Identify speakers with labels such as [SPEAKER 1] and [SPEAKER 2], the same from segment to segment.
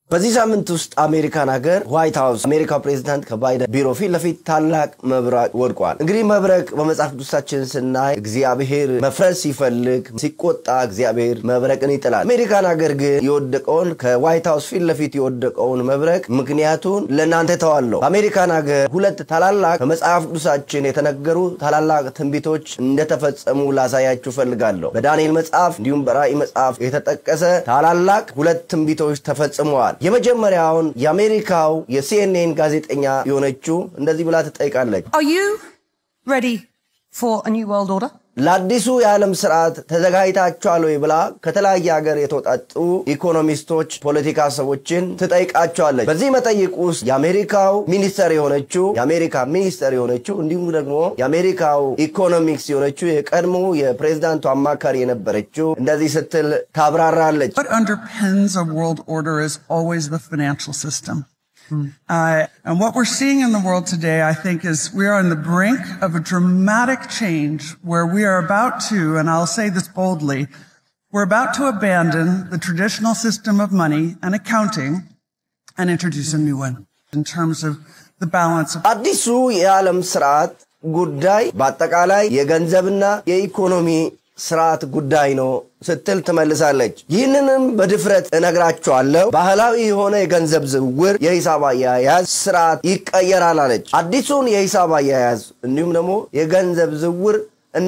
[SPEAKER 1] በዚህ ሳምንት ውስጥ አሜሪካን ሀገር ዋይት ሀውስ አሜሪካው ፕሬዚዳንት ከባይደን ቢሮ ፊት ለፊት ታላቅ መብረቅ ወድቋል። እንግዲህ መብረቅ በመጽሐፍ ቅዱሳችን ስናይ እግዚአብሔር መፍረስ ሲፈልግ ሲቆጣ እግዚአብሔር መብረቅን ይጥላል። አሜሪካን ሀገር ግን የወደቀውን ከዋይት ሀውስ ፊት ለፊት የወደቀውን መብረቅ ምክንያቱን ለእናንተ ተዋለሁ። በአሜሪካን ሀገር ሁለት ታላላቅ በመጽሐፍ ቅዱሳችን የተነገሩ ታላላቅ ትንቢቶች እንደተፈጸሙ ላሳያችሁ ፈልጋለሁ። በዳንኤል መጽሐፍ እንዲሁም በራእይ መጽሐፍ የተጠቀሰ ታላላቅ ሁለት ትንቢቶች ተፈጽመዋል። የመጀመሪያውን የአሜሪካው የሲኤንኤን ጋዜጠኛ የሆነችው እንደዚህ ብላ ትጠይቃለች።
[SPEAKER 2] Are you ready for a new world order?
[SPEAKER 1] ለአዲሱ የዓለም ስርዓት ተዘጋጅታችኋል ወይ ብላ ከተለያየ ሀገር የተውጣጡ ኢኮኖሚስቶች፣ ፖለቲካ ሰዎችን ትጠይቃቸዋለች። በዚህ መጠይቅ ውስጥ የአሜሪካው ሚኒስተር የሆነችው የአሜሪካ ሚኒስተር የሆነችው እንዲሁም ደግሞ የአሜሪካው ኢኮኖሚክስ የሆነችው የቀድሞ የፕሬዚዳንቱ አማካሪ የነበረችው እንደዚህ ስትል ታብራራለች።
[SPEAKER 3] What underpins a world order is always the financial system. Uh, and what we're seeing in the world today, I think, is we are on the brink of a dramatic change where we are about to, and I'll say this boldly, we're about to abandon the traditional system of money and accounting and introduce a new one in terms of the balance of
[SPEAKER 1] አዲሱ የዓለም ስርዓት ጉዳይ በአጠቃላይ የገንዘብና የኢኮኖሚ ስርዓት ጉዳይ ነው ስትል ትመልሳለች። ይህንንም በድፍረት እነግራቸዋለሁ። ባህላዊ የሆነ የገንዘብ ዝውውር፣ የሂሳብ አያያዝ ስርዓት ይቀየራል አለች። አዲሱን የሂሳብ አያያዝ እንዲሁም ደግሞ የገንዘብ ዝውውር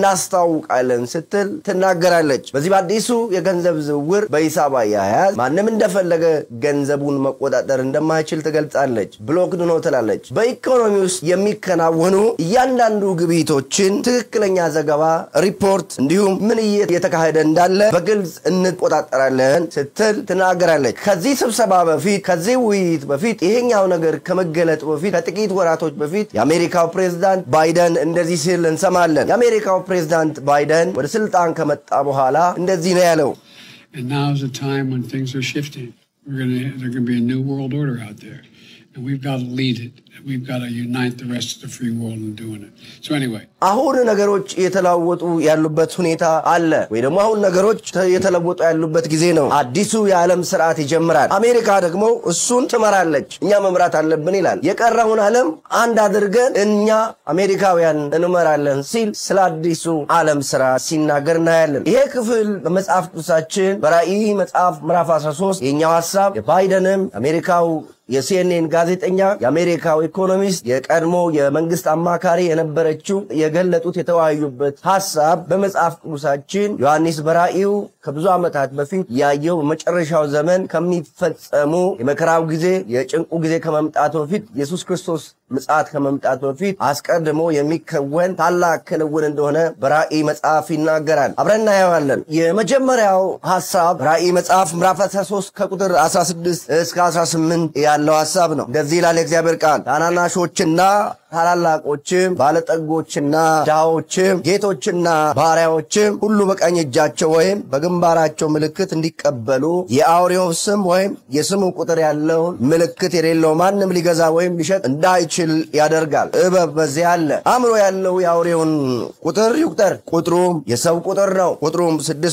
[SPEAKER 1] እናስታውቃለን ስትል ትናገራለች። በዚህ በአዲሱ የገንዘብ ዝውውር በሂሳብ አያያዝ ማንም እንደፈለገ ገንዘቡን መቆጣጠር እንደማይችል ትገልጻለች። ብሎክድ ነው ትላለች። በኢኮኖሚ ውስጥ የሚከናወኑ እያንዳንዱ ግብይቶችን ትክክለኛ ዘገባ፣ ሪፖርት እንዲሁም ምን እየተካሄደ እንዳለ በግልጽ እንቆጣጠራለን ስትል ትናገራለች። ከዚህ ስብሰባ በፊት ከዚህ ውይይት በፊት ይሄኛው ነገር ከመገለጡ በፊት ከጥቂት ወራቶች በፊት የአሜሪካው ፕሬዝዳንት ባይደን እንደዚህ ሲል እንሰማለን። የአሜሪካው ፕሬዝዳንት ባይደን ወደ ስልጣን ከመጣ በኋላ እንደዚህ ነው ያለው።
[SPEAKER 4] And now is a time when things are shifting. We're gonna there's gonna be a new world order out there. And we've got to lead it. We've got to unite the rest of the free world in doing it. So anyway,
[SPEAKER 1] አሁን ነገሮች እየተለወጡ ያሉበት ሁኔታ አለ ወይ ደግሞ አሁን ነገሮች እየተለወጡ ያሉበት ጊዜ ነው። አዲሱ የዓለም ስርዓት ይጀምራል። አሜሪካ ደግሞ እሱን ትመራለች። እኛ መምራት አለብን ይላል። የቀረውን ዓለም አንድ አድርገን እኛ አሜሪካውያን እንመራለን ሲል ስለ አዲሱ ዓለም ስርዓት ሲናገር እናያለን። ይሄ ክፍል በመጽሐፍ ቅዱሳችን በራእይ መጽሐፍ ምዕራፍ 13 የኛው ሀሳብ የባይደንም አሜሪካው የሲኤንኤን ጋዜጠኛ የአሜሪካው ኢኮኖሚስት የቀድሞ የመንግስት አማካሪ የነበረችው የገለጡት የተወያዩበት ሀሳብ በመጽሐፍ ቅዱሳችን ዮሐንስ በራእዩ ከብዙ ዓመታት በፊት ያየው በመጨረሻው ዘመን ከሚፈጸሙ የመከራው ጊዜ የጭንቁ ጊዜ ከመምጣቱ በፊት ኢየሱስ ክርስቶስ ምጽአት ከመምጣቱ በፊት አስቀድሞ የሚከወን ታላቅ ክንውን እንደሆነ በራእይ መጽሐፍ ይናገራል። አብረን እናየዋለን። የመጀመሪያው ሀሳብ ራእይ መጽሐፍ ምዕራፍ 13 ከቁጥር 16 እስከ 18 ያለው ሀሳብ ነው። እንደዚህ ይላል የእግዚአብሔር ቃል ታናናሾችና ታላላቆችም ባለጠጎችና ድሃዎችም ጌቶችና ባሪያዎችም ሁሉ በቀኝ እጃቸው ወይም በግንባራቸው ምልክት እንዲቀበሉ የአውሬው ስም ወይም የስሙ ቁጥር ያለውን ምልክት የሌለው ማንም ሊገዛ ወይም ሊሸጥ እንዳይችል ያደርጋል። እበብ በዚያ አለ። አእምሮ ያለው የአውሬውን ቁጥር ይቁጠር፣ ቁጥሩም የሰው ቁጥር ነው። ቁጥሩም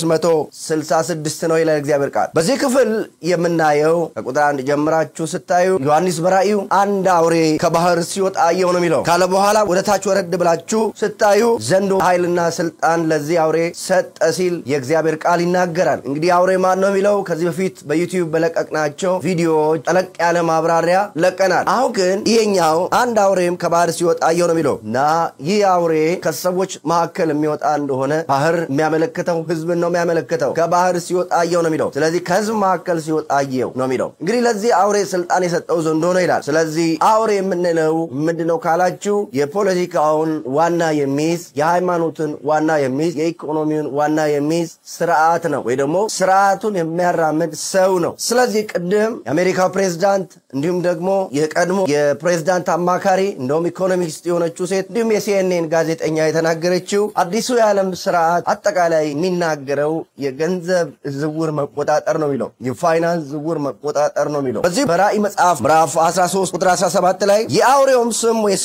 [SPEAKER 1] 666 ነው ይላል እግዚአብሔር ቃል። በዚህ ክፍል የምናየው ከቁጥር አንድ ጀምራችሁ ስታዩ ዮሐንስ በራእዩ አንድ አውሬ ከባህር ሲወጣ አየሁ ነው የሚለው ካለ በኋላ ወደ ታች ወረድ ብላችሁ ስታዩ ዘንዶ ኃይልና ስልጣን ለዚህ አውሬ ሰጠ ሲል የእግዚአብሔር ቃል ይናገራል። እንግዲህ አውሬ ማን ነው የሚለው ከዚህ በፊት በዩቲዩብ በለቀቅናቸው ቪዲዮዎች ጠለቅ ያለ ማብራሪያ ለቀናል። አሁን ግን ይሄኛው አንድ አውሬም ከባህር ሲወጣ አየሁ ነው የሚለው እና ይህ አውሬ ከሰዎች መካከል የሚወጣ እንደሆነ ባህር የሚያመለክተው ህዝብን ነው የሚያመለክተው። ከባህር ሲወጣ አየሁ ነው የሚለው ስለዚህ ከህዝብ መካከል ሲወጣ አየሁ ነው የሚለው እንግዲህ ለዚህ አውሬ ስልጣን የሰጠው ዘንዶ ነው ይላል። ስለዚህ አውሬ የምንለው ምንድነው ካላችሁ የፖለቲካውን ዋና የሚይዝ የሃይማኖትን ዋና የሚይዝ የኢኮኖሚውን ዋና የሚይዝ ስርዓት ነው ወይ ደግሞ ስርዓቱን የሚያራምድ ሰው ነው። ስለዚህ ቅድም የአሜሪካው ፕሬዝዳንት እንዲሁም ደግሞ የቀድሞ የፕሬዝዳንት አማካሪ እንደውም ኢኮኖሚስት የሆነችው ሴት እንዲሁም የሲኤንኤን ጋዜጠኛ የተናገረችው አዲሱ የዓለም ስርዓት አጠቃላይ የሚናገረው የገንዘብ ዝውውር መቆጣጠር ነው የሚለው የፋይናንስ ዝውውር መቆጣጠር ነው የሚለው በዚህ በራእይ መጽሐፍ ምዕራፍ 13 ቁጥር 17 ላይ የአውሬውም ስም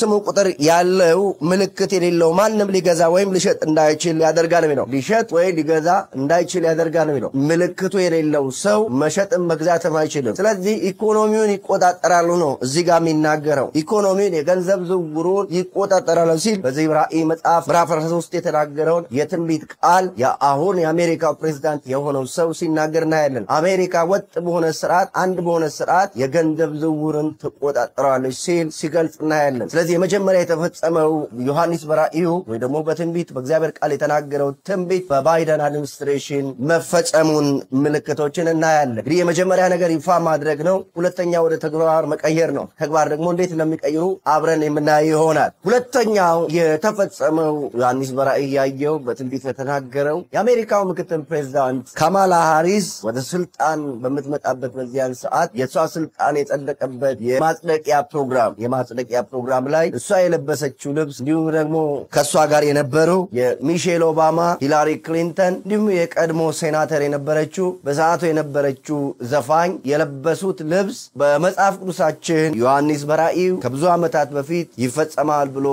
[SPEAKER 1] ስሙ ቁጥር ያለው ምልክት የሌለው ማንም ሊገዛ ወይም ሊሸጥ እንዳይችል ያደርጋል የሚለው ሊሸጥ ወይ ሊገዛ እንዳይችል ያደርጋል የሚለው ምልክቱ የሌለው ሰው መሸጥም መግዛትም አይችልም። ስለዚህ ኢኮኖሚውን ይቆጣጠራሉ ነው እዚህ ጋር የሚናገረው ኢኮኖሚውን የገንዘብ ዝውውሩን ይቆጣጠራሉ ሲል በዚህ ራእይ መጽሐፍ ምዕራፍ 13 የተናገረውን የትንቢት ቃል የአሁን የአሜሪካው ፕሬዚዳንት የሆነው ሰው ሲናገር እናያለን። አሜሪካ ወጥ በሆነ ስርዓት፣ አንድ በሆነ ስርዓት የገንዘብ ዝውውርን ትቆጣጠረዋለች ሲል ሲገልጽ እናያለን። ስለዚህ የመጀመሪያ የተፈጸመው ዮሐንስ በራእዩ ወይ ደግሞ በትንቢት በእግዚአብሔር ቃል የተናገረው ትንቢት በባይደን አድሚኒስትሬሽን መፈጸሙን ምልክቶችን እናያለን። እንግዲህ የመጀመሪያ ነገር ይፋ ማድረግ ነው። ሁለተኛ ወደ ተግባር መቀየር ነው። ተግባር ደግሞ እንዴት እንደሚቀይሩ አብረን የምናየው ይሆናል። ሁለተኛው የተፈጸመው ዮሐንስ በራእይ ያየው በትንቢት የተናገረው የአሜሪካው ምክትል ፕሬዚዳንት ካማላ ሃሪስ ወደ ስልጣን በምትመጣበት በዚያን ሰዓት የእሷ ስልጣን የጸደቀበት የማጽደቂያ ፕሮግራም የማጽደቂያ ፕሮግራም ላይ እሷ የለበሰችው ልብስ እንዲሁም ደግሞ ከእሷ ጋር የነበረው የሚሼል ኦባማ፣ ሂላሪ ክሊንተን እንዲሁም የቀድሞ ሴናተር የነበረችው በሰዓቱ የነበረችው ዘፋኝ የለበሱት ልብስ በመጽሐፍ ቅዱሳችን ዮሐንስ በራእዩ ከብዙ ዓመታት በፊት ይፈጸማል ብሎ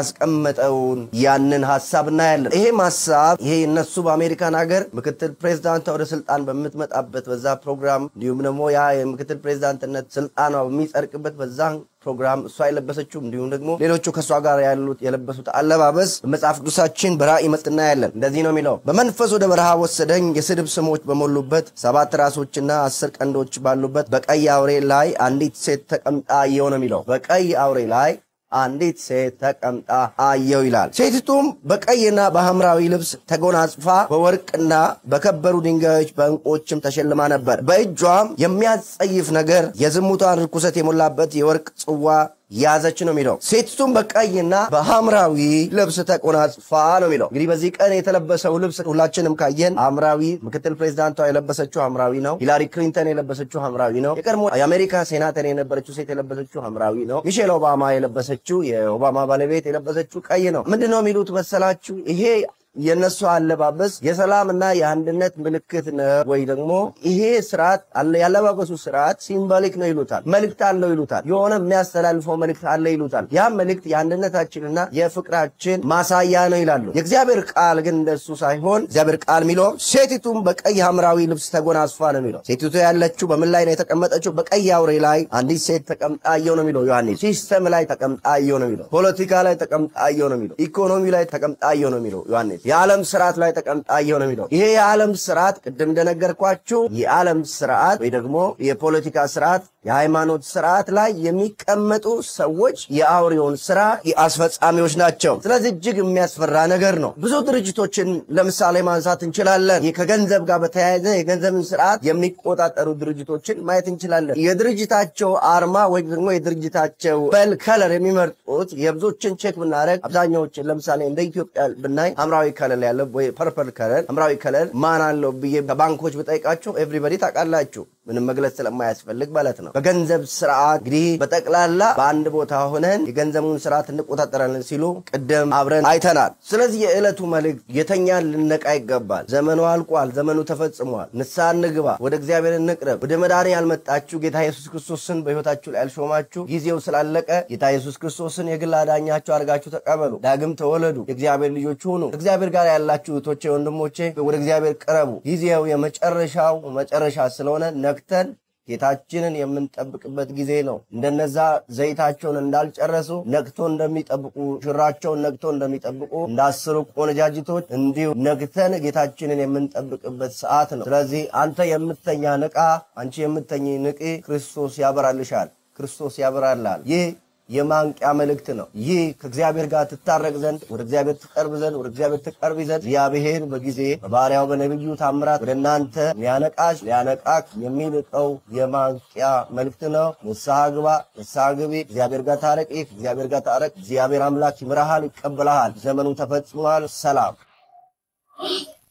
[SPEAKER 1] ያስቀመጠውን ያንን ሀሳብ እናያለን። ይሄም ሀሳብ ይሄ እነሱ በአሜሪካን ሀገር ምክትል ፕሬዚዳንቷ ወደ ስልጣን በምትመጣበት በዛ ፕሮግራም እንዲሁም ደግሞ ያ የምክትል ፕሬዚዳንትነት ስልጣኗ በሚጸድቅበት በዛ ፕሮግራም እሷ የለበሰችው እንዲሁም ደግሞ ሌሎቹ ከእሷ ጋር ያሉት የለበሱት አለባበስ በመጽሐፍ ቅዱሳችን በራእይ መጽ እናያለን። እንደዚህ ነው የሚለው፣ በመንፈስ ወደ በረሃ ወሰደኝ፣ የስድብ ስሞች በሞሉበት ሰባት ራሶችና አስር ቀንዶች ባሉበት በቀይ አውሬ ላይ አንዲት ሴት ተቀምጣ አየሁ ነው የሚለው። በቀይ አውሬ ላይ አንዲት ሴት ተቀምጣ አየው ይላል። ሴቲቱም በቀይና በሐምራዊ ልብስ ተጎናጽፋ በወርቅና በከበሩ ድንጋዮች በዕንቆችም ተሸልማ ነበር። በእጇም የሚያስጸይፍ ነገር የዝሙቷን ርኩሰት የሞላበት የወርቅ ጽዋ ያዘች ነው የሚለው። ሴቲቱም በቀይና በሐምራዊ ልብስ ተቆናጽፋ ነው የሚለው። እንግዲህ በዚህ ቀን የተለበሰው ልብስ ሁላችንም ካየን ሐምራዊ፣ ምክትል ፕሬዚዳንቷ የለበሰችው ሐምራዊ ነው። ሂላሪ ክሊንተን የለበሰችው ሐምራዊ ነው። የቀድሞ የአሜሪካ ሴናተር የነበረችው ሴት የለበሰችው ሐምራዊ ነው። ሚሼል ኦባማ የለበሰችው የኦባማ ባለቤት የለበሰችው ቀይ ነው። ምንድን ነው የሚሉት መሰላችሁ? ይሄ የእነሱ አለባበስ የሰላምና የአንድነት ምልክት ነው ወይ ደግሞ ይሄ ስርዓት ያለባበሱ ስርዓት ሲምቦሊክ ነው ይሉታል። መልእክት አለው ይሉታል። የሆነ የሚያስተላልፈው መልእክት አለ ይሉታል። ያ መልእክት የአንድነታችንና የፍቅራችን ማሳያ ነው ይላሉ። የእግዚአብሔር ቃል ግን እንደሱ ሳይሆን እግዚአብሔር ቃል የሚለው ሴቲቱም በቀይ ሐምራዊ ልብስ ተጎናጽፋ ነው የሚለው። ሴቲቱ ያለችው በምን ላይ ነው የተቀመጠችው? በቀይ አውሬ ላይ አንዲት ሴት ተቀምጣ አየሁ ነው የሚለው ዮሐንስ። ሲስተም ላይ ተቀምጣ አየሁ ነው የሚለው። ፖለቲካ ላይ ተቀምጣ አየሁ ነው የሚለው። ኢኮኖሚ ላይ ተቀምጣ አየሁ ነው የሚለው ዮሐንስ የዓለም ስርዓት ላይ ተቀምጣ አየሁ ነው የሚለው። ይሄ የዓለም ስርዓት ቅድም እንደነገርኳችሁ የዓለም ስርዓት ወይ ደግሞ የፖለቲካ ስርዓት፣ የሃይማኖት ስርዓት ላይ የሚቀመጡ ሰዎች የአውሬውን ስራ አስፈጻሚዎች ናቸው። ስለዚህ እጅግ የሚያስፈራ ነገር ነው። ብዙ ድርጅቶችን ለምሳሌ ማንሳት እንችላለን። ይህ ከገንዘብ ጋር በተያያዘ የገንዘብን ስርዓት የሚቆጣጠሩ ድርጅቶችን ማየት እንችላለን። የድርጅታቸው አርማ ወይ ደግሞ የድርጅታቸው በል ከለር የሚመርጡት የብዙዎችን ቼክ ብናደረግ አብዛኛዎችን ለምሳሌ እንደ ኢትዮጵያ ብናይ ሐምራዊ ከለር ያለ ወይ ፐርፐል ከለር ሐምራዊ ከለር ማን አለው ብዬ ከባንኮች ብጠይቃቸው ኤቭሪበዲ ታውቃላችሁ፣ ምንም መግለጽ ስለማያስፈልግ ማለት ነው። በገንዘብ ስርዓት እንግዲህ በጠቅላላ በአንድ ቦታ ሆነን የገንዘቡን ስርዓት እንቆጣጠራለን ሲሉ ቅድም አብረን አይተናል። ስለዚህ የዕለቱ መልእክት የተኛን ልነቃ ይገባል። ዘመኑ አልቋል። ዘመኑ ተፈጽሟል። ንስሐ እንግባ፣ ወደ እግዚአብሔር እንቅረብ። ወደ መዳን ያልመጣችሁ ጌታ ኢየሱስ ክርስቶስን በሕይወታችሁ ላይ ያልሾማችሁ ጊዜው ስላለቀ ጌታ ኢየሱስ ክርስቶስን የግል አዳኛችሁ አድርጋችሁ ተቀበሉ። ዳግም ተወለዱ። የእግዚአብሔር ልጆች ሁኑ። እግዚአብሔር ጋር ያላችሁ እህቶቼ፣ ወንድሞቼ ወደ እግዚአብሔር ቅረቡ። ጊዜው የመጨረሻው መጨረሻ ስለሆነ ነክተን ጌታችንን የምንጠብቅበት ጊዜ ነው። እንደነዛ ዘይታቸውን እንዳልጨረሱ ነግቶ እንደሚጠብቁ ሽራቸውን ነግቶ እንደሚጠብቁ እንዳስሩ ቆነጃጅቶች እንዲሁ ነግተን ጌታችንን የምንጠብቅበት ሰዓት ነው። ስለዚህ አንተ የምተኛ ንቃ፣ አንቺ የምተኝ ንቂ፣ ክርስቶስ ያበራልሻል፣ ክርስቶስ ያበራላል። ይህ የማንቂያ መልእክት ነው። ይህ ከእግዚአብሔር ጋር ትታረቅ ዘንድ ወደ እግዚአብሔር ትቀርብ ዘንድ ወደ እግዚአብሔር ትቀርብ ዘንድ እግዚአብሔር በጊዜ በባሪያው በነቢዩ ታምራት ወደ እናንተ ሊያነቃሽ ሊያነቃክ የሚልቀው የማንቂያ መልእክት ነው። ንስሐ ግባ፣ ንስሐ ግቢ፣ እግዚአብሔር ጋር ታረቅ። ከእግዚአብሔር ጋር ታረቅ። እግዚአብሔር አምላክ ይምራሃል፣ ይቀበልሃል። ዘመኑ ተፈጽሟል። ሰላም